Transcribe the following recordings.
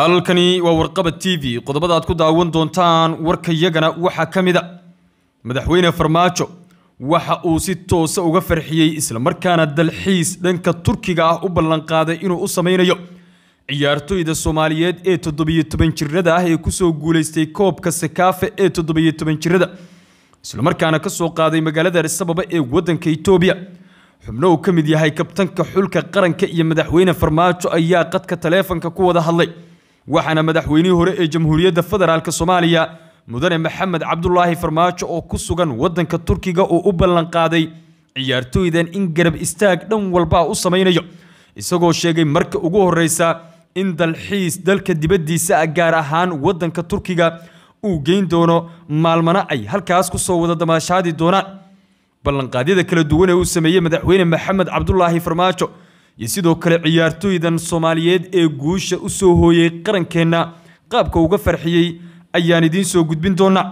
halkani waa warqabad t v qodobada aad ku daawan doontaan warkayagana waxaa ka mid a madaxweyne farmaajo waxa uu si toosa uga farxiyey islamarkaana dalxiis dhanka turkiga ah u ballanqaaday inuu u sameynayo ciyaartoyda soomaaliyeed ee toddobiyo toban jirada ah ee kusoo guuleystay koobka sakaafe ee toddobiyo toban jirada islamarkaana kasoo qaaday magaalada arisababa ee wadanka itoobiya xubno uu ka mid yahay kabtanka xulka qaranka iyo madaxweyne farmaajo ayaa qadka taleefanka ku wada hadlay waxaana madaxweynihii hore ee jamhuuriyadda federaalk soomaaliya mudane maxamed cabdulaahi farmaajo oo ku sugan wadanka turkiga oo u ballanqaaday ciyaartooydan in garab istaag dhan walba u sameynayo isagoo sheegay marka ugu horeysa in dalxiis dalka dibadiisa ah gaar ahaan wadanka turkiga uu geyn doono maalmana ay halkaas kusoo wada damaashaadi doonaan ballanqaadyada kala duwan ee uu sameeyey madaxweyne maxamed cabdulaahi farmaajo iyo sidoo kale ciyaartooydan soomaaliyeed ee guusha u soo hooyey qarankeenna qaabka uga farxiyey ayaan idiin soo gudbin doonaa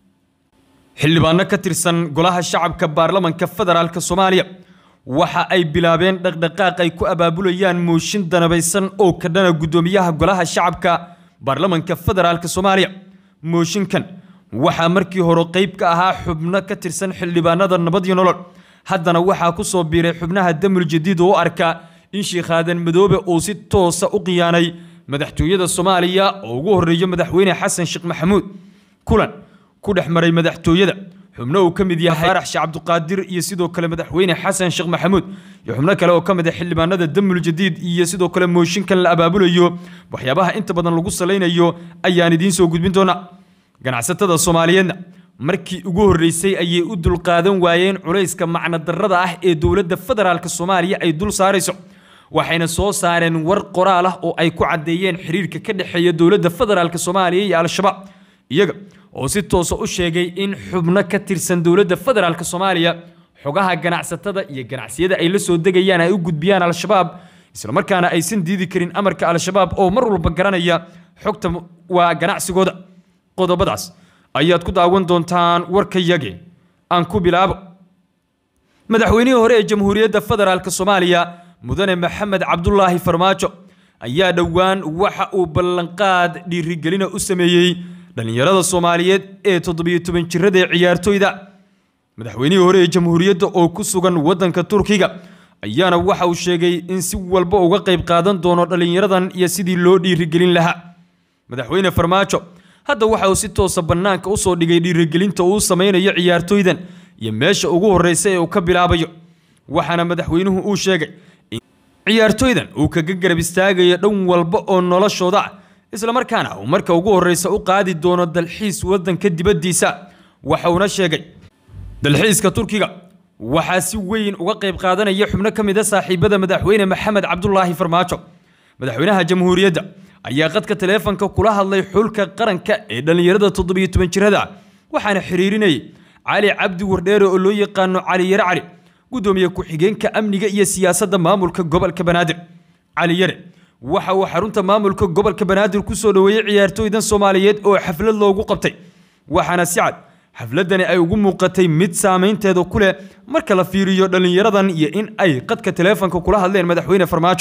xildhibaano ka tirsan golaha shacabka baarlamanka federaalk soomaaliya waxa ay bilaabeen dhaqdhaqaaq ay ku abaabulayaan mooshin danabaysan oo ka dhana guddoomiyaha golaha shacabka baarlamanka federaalk soomaaliya mooshinkan waxaa markii hore qeyb ka ahaa xubno ka tirsan xildhibaanada nabad iyo nolol haddana waxaa ku soo biiray xubnaha damul jadiid oo u arka in sheekh aadan madoobe uu si toosa u khiyaanay madaxtooyada soomaaliya oo ugu horreeyo madaxweyne xasan sheekh maxamuud kulan ku dhex maray madaxtooyada xubno uu ka mid yahay faarax sheekh cabduqaadir iyo sidoo kale madaxweyne xasan sheekh maxamuud iyo xubno kale oo ka mid ah xildhibaanada damul jadiid iyo sidoo kale mooshinkan la abaabulayo waxyaabaha inta badan lagu salaynayo ayaan idiin soo gudbin doonaa ganacsatada soomaaliyeedna markii ugu horreysay ayay u dulqaadan waayeen culayska macnadarrada ah ee dowladda federaalk soomaaliya ay dul saarayso waxayna soo saareen war qoraal ah oo ay ku caddeeyeen xiriirka ka dhexeeya dowladda federaalk soomaaliya iyo al-shabaab iyaga oo si toosa u sheegay in xubno ka tirsan dowladda federaalk soomaaliya xogaha ganacsatada iyo ganacsiyada ay la soo degayaan ay u gudbiyaan al-shabaab islamarkaana aysan diidi karin amarka al-shabaab oo mar walba garanaya xogta waa ganacsigooda qodobadaas ayaad ku daawan doontaan warkayage aan ku bilaabo madaxweynihii hore ee jamhuuriyadda federaalk soomaaliya mudane maxamed cabdulaahi farmaajo ayaa dhowaan waxa uu ballanqaad dhiirigelina u sameeyey dhallinyarada soomaaliyeed ee toddobiyo toban jirada ee ciyaartooyda madaxweynihii hore ee jamhuuriyadda oo ku sugan wadanka turkiga ayaana waxa uu sheegay in si walba uga qayb qaadan doono dhallinyaradan iyo sidii loo dhiirigelin lahaa madaxweyne farmaajo hadda waxa uu si toosa bannaanka usoo dhigay dhiirigelinta uu sameynayo ciyaartooydan iyo meesha ugu horreysa ee uu ka bilaabayo waxaana madaxweynuhu uu sheegay in ciyaartooydan uu kaga garab istaagayo dhan walba oo noloshooda ah islamarkaana uu marka ugu horreysa u qaadi doono dalxiis wadanka dibaddiisa waxa uuna sheegay dalxiiska turkiga waxaa si weyn uga qayb qaadanaya xubno ka mid a saaxiibada madaxweyne maxamed cabdulaahi farmaajo madaxweynaha jamhuuriyadda ayaa qadka taleefanka kula hadlay xulka qaranka ee dhallinyarada toddobiyo toban jirada waxaana xiriirinayay cali cabdi wardheere oo loo yaqaano cali yare cali gudoomiye ku-xigeenka amniga iyo siyaasadda maamulka gobolka banaadir cali yare waxa uu xarunta maamulka gobolka banaadir kusoo dhoweeyey ciyaartooydan soomaaliyeed oo xaflad loogu qabtay waxaana si cad xafladani ay ugu muuqatay mid saameynteeda ku leh marka la fiiriyo dhallinyaradan iyo in ay qadka taleefanka kula hadleen madaxweyne farmaajo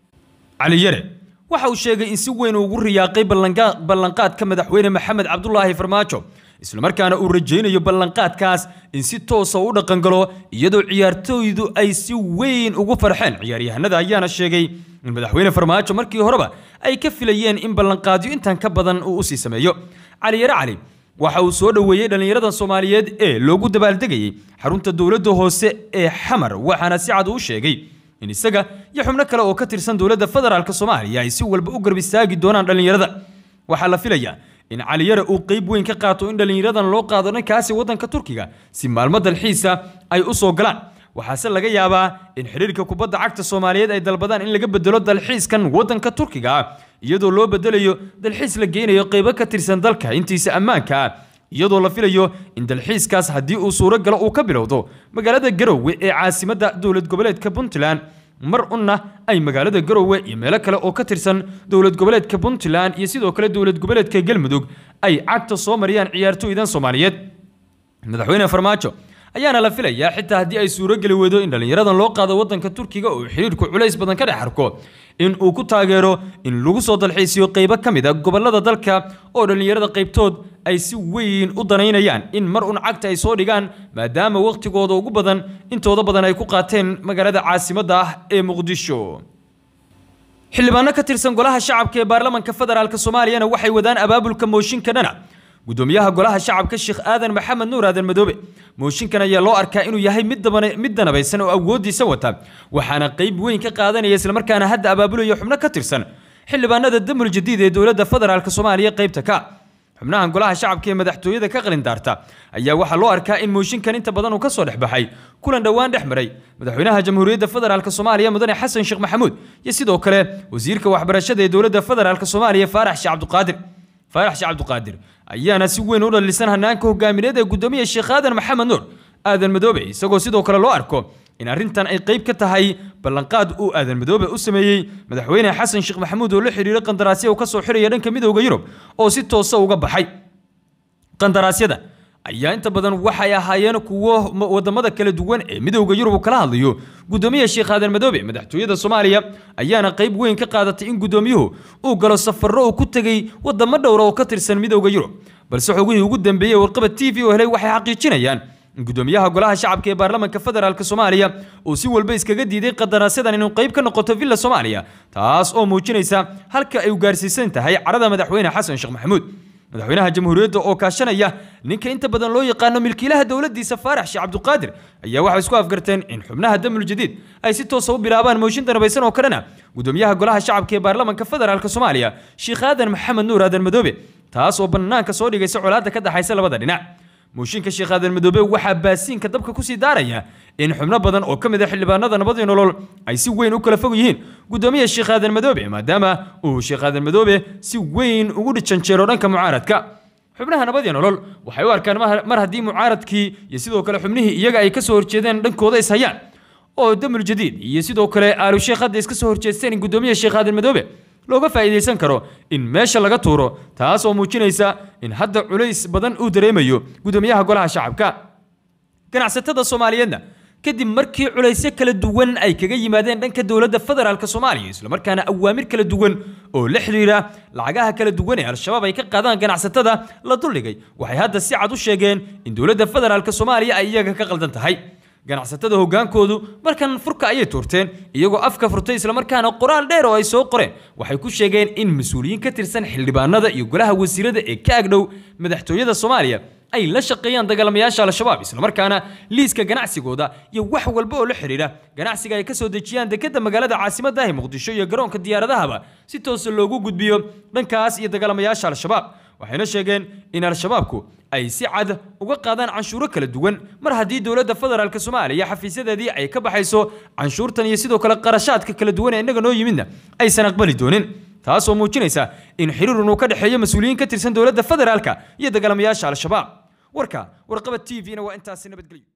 cali yare waxa uu sheegay in si weyn ugu riyaaqay ballanqaadka madaxweyne maxamed cabdulaahi farmaajo islamarkaana uu rajaynayo ballanqaadkaas in si toosa u dhaqangalo iyadoo ciyaartooydu ay si weyn ugu farxeen ciyaaryahanada ayaana sheegay in madaxweyne farmaajo markii horeba ay ka filayeen in ballanqaadyo intan ka badan uu usii sameeyo cali yare cali waxa uu soo dhoweeyey dhallinyarada soomaaliyeed ee loogu dabaaldegayay xarunta dowladda hoose ee xamar waxaana si cad uu sheegay in isaga iyo xubno kale oo ka tirsan dowladda federaalk soomaaliya ay si walba u garb istaagi doonaan dhallinyarada waxaa la filayaa in caliyare uu qeyb weyn ka qaato in dhallinyaradan loo qaado dhankaasi wadanka turkiga si maalmo dalxiisa ay u soo galaan waxaase laga yaabaa in xidhiirka kubadda cagta soomaaliyeed ay dalbadaan in laga bedelo dalxiiskan wadanka turkiga ah iyadoo loo bedelayo dalxiis la geynayo qeybo ka tirsan dalka intiisa ammaanka ah iyadoo la filayo in dalxiiskaas haddii uu suuro galo uu ka bilowdo magaalada garowe ee caasimadda dowlad goboleedka puntland mar unna ay magaalada garowe iyo meelo kale oo ka tirsan dowlad goboleedka puntland iyo sidoo kale dowlad goboleedka galmudug ay cagta soo mariyaan ciyaartooydan soomaaliyeed madaxweyne farmaajo ayaana la filayaa xitaa haddii ay suurogeli weydo in dhallinyaradan loo qaado waddanka turkiga oo xidhiirku culays badan ka dhex arko in uu ku taageero in lagu soo dalxiisiyo qaybo ka mid a gobollada dalka oo dhallinyarada qaybtood ay si weyn u danaynayaan in mar un cagta ay soo dhigaan maadaama wakhtigooda ugu badan intooda badan ay ku qaateen magaalada caasimadda ah ee muqdisho xildhibaano ka tirsan golaha shacabka ee baarlamaanka federaalk soomaaliyana waxay wadaan abaabulka mooshinka dhana gudoomiyaha golaha shacabka sheekh aadan maxamed nuur aadan madoobe mooshinkan ayaa loo arkaa inuu yahay mid daban- mid danabaysan oo awoodiisa wata waxaana qayb weyn ka qaadanaya islamarkaana hadda abaabulaya xubno ka tirsan xildhibaanada damul jadiid ee dowladda federaalk soomaaliya qaybta ka xubnahan golaha shacabka ee madaxtooyada ka qalindaarta ayaa waxaa loo arkaa in mooshinkan inta badan uu ka soo dhex baxay kulan dhowaan dhex maray madaxweynaha jamhuuriyadda federaalk soomaaliya mudane xasan sheekh maxamuud iyo sidoo kale wasiirka waxbarashada ee dowladda federaalk soomaaliya faarax sheekh cabdiqaadir faarax sheekh cabdiqaadir ayaana si weyn u dhalisan hanaanka hogaamineed ee gudoomiya sheekh aadan maxamed nuur aadan madoobe isagoo sidoo kale loo arko in arrintan ay qayb ka tahay ballanqaad uu aadan madoobe u sameeyey madaxweyne xasan sheekh maxamuud oo la xidhiiray qandaraasya uu ka soo xiraya dhanka midowda yurub oo si toosa uga baxay qandaraasyada ayaa inta badan waxay ahaayeen kuwo ma- wadamada kala duwan ee midowda yurub uu kala hadlayo gudoomiya sheekh aadan madoobe madaxtooyada soomaaliya ayaana qayb weyn ka qaadatay in gudoomiyuhu uu galo safarro uu ku tegey wadamo dhowra oo ka tirsan midowda yurub balse xogihii ugu dambeeyey warqaba t v oo helay waxay xaqiijinayaan in gudoomiyaha golaha shacabka ee baarlamaanka federaalk soomaaliya uu si walba iskaga diiday qandaraasadan inuu qayb ka noqoto villa soomaaliya taas oo muujinaysa halka ay u gaarsiisan tahay carada madaxweyne xasan sheekh maxamuud madaxweynaha jamhuuriyadda oo kaashanaya ninka inta badan loo yaqaano milkiilaha dowladdiisa faarax sheekh cabdiqaadir ayaa waxay isku afgarteen in xubnaha damul jadiid ay si toosa u bilaabaan mooshin danabaysan oo kalena gudoomiyaha golaha shacabka ee baarlamaanka federaalk soomaaliya sheekh aadan maxamed nuur aadan madoobe taas oo bannaanka soo dhigaysa colaadda ka dhaxaysa labada dhinac mooshinka sheekh aadan madoobe waxaa baasiinka dabka kusii daaraya in xubno badan oo ka mid a xildhibaanada nabadii nolol ay si weyn u kala fog yihiin gudoomiya sheekh aadan madoobe maadaama uu sheekh aadan madoobe si weyn ugu janjeero dhanka mucaaradka xubnaha nabadii nolol waxay u arkaan mar- mar haddii mucaaradkii iyo sidoo kale xubnihii iyaga ay kasoo horjeedeen dhankooda is hayaan oo damul jadiid iyo sidoo kale aalu sheekh hadda iska soo horjeesteen in gudoomiya sheekh aadan madoobe looga faa'iidaysan karo in meesha laga tuuro taas oo muujinaysa in hadda culays badan uu dareemayo gudoomiyaha golaha shacabka ganacsatada soomaaliyeedna kadib markii culaysyo kala duwan ay kaga yimaadeen dhanka dowladda federaalk soomaaliya islamarkaana awaamir kala duwan oo la xidhiira lacagaha kala duwan ee al-shabaab ay ka qaadaan ganacsatada la duldhigay waxay hadda si cad u sheegeen in dowladda federaalk soomaaliya ay iyaga ka qaldan tahay ganacsatada hogaankoodu markan furka ayay tuurteen iyagoo afka furtay islamarkaana qoraal dheer oo ay soo qoreen waxay ku sheegeen in mas-uuliyiin ka tirsan xildhibaanada iyo golaha wasiirada ee ka agdhow madaxtooyada soomaaliya ay la shaqeeyaan dagaalamayaasha al-shabaab islamarkaana liiska ganacsigooda iyo wax walba oo la xidhiidha ganacsiga ay ka soo dejiyaan dekedda magaalada caasimadda ah ee muqdisho iyo garoonka diyaaradahaba si toosa loogu gudbiyo dhankaas iyo dagaalamayaasha al-shabaab waxayna sheegeen in al-shabaabku ay si cad uga qaadaan canshuuro kala duwan mar haddii dowladda federaalk soomaaliya xafiisyadeedii ay ka baxayso canshuurtan iyo sidoo kale qarashaadka kala duwan ee innaga noo yimidna aysan aqbali doonin taasoo muujinaysa in xiriirun uu ka dhexeeyo mas-uuliyiin ka tirsan dowladda federaalka iyo dagaalamayaasha al-shabaab warka warqaba t v-na waa intaasi nabadgelyo